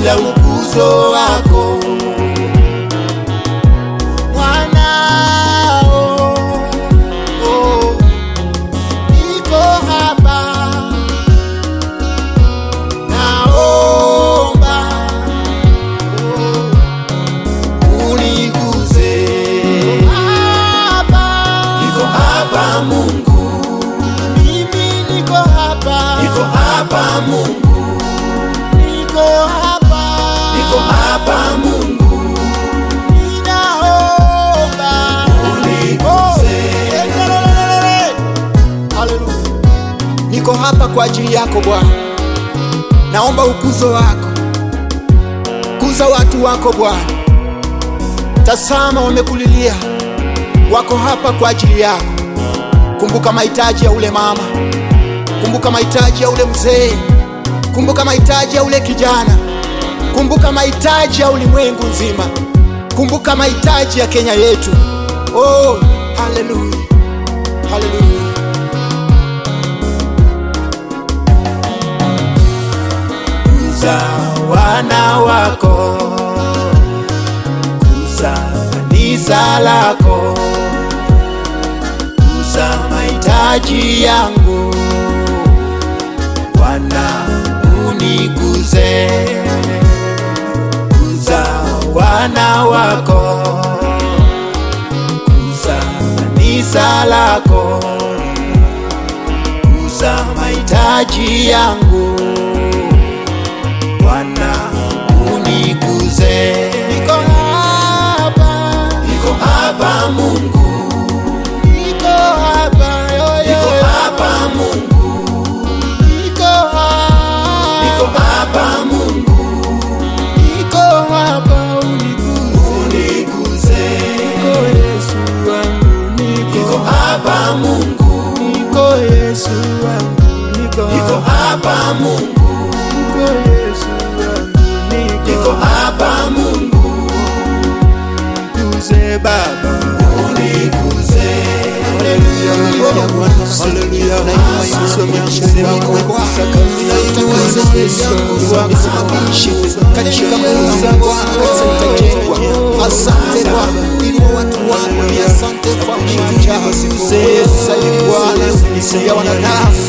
bila ukuzo wako mwanao oh, niko hapa naomba oh, uniguze hapa Niko hapa Mungu, mimi niko hapa niko hapa Mungu, niko hapa niko hapa Mungu, ninaomba uniguze. Haleluya. Niko hapa kwa ajili yako Bwana, naomba ukuzo wako, kuza watu wako Bwana. Tazama, wamekulilia, wako hapa kwa ajili yako. Kumbuka mahitaji ya ule mama, kumbuka mahitaji ya ule mzee, kumbuka mahitaji ya ule kijana, kumbuka mahitaji ya ulimwengu nzima, kumbuka mahitaji ya Kenya yetu. Oh, haleluya, haleluya. Kuza wana wako, kuza kanisa lako, kuza mahitaji yangu, Bwana uniguze. Kuza wana wako, kuza kanisa lako, kuza mahitaji yangu Bwana uniguze. Niko hapa, Niko hapa Mungu, niko hapa, yo, yo, niko yo. hapa Mungu, niko hapa, niko hapa Mungu, niko hapa, uniguze. uniguze. Niko Yesu wangu, niko Niko hapa Mungu, niko Yesu wangu, niko niko hapa Mungu, niko Yesu wangu, niko niko hapa Mungu, niguze Baba. uniguze. Haleluya, haleluya Bwana, haleluya. Nainua Yesu maisha yangu Bwana, ninaitaka Yesu nisimamishe katika nguvu za Bwana, kanisa litajengwa. Asante Bwana, inua watu wako, ni asante kwa ushujaa. Sasa Bwana, ya wanadamu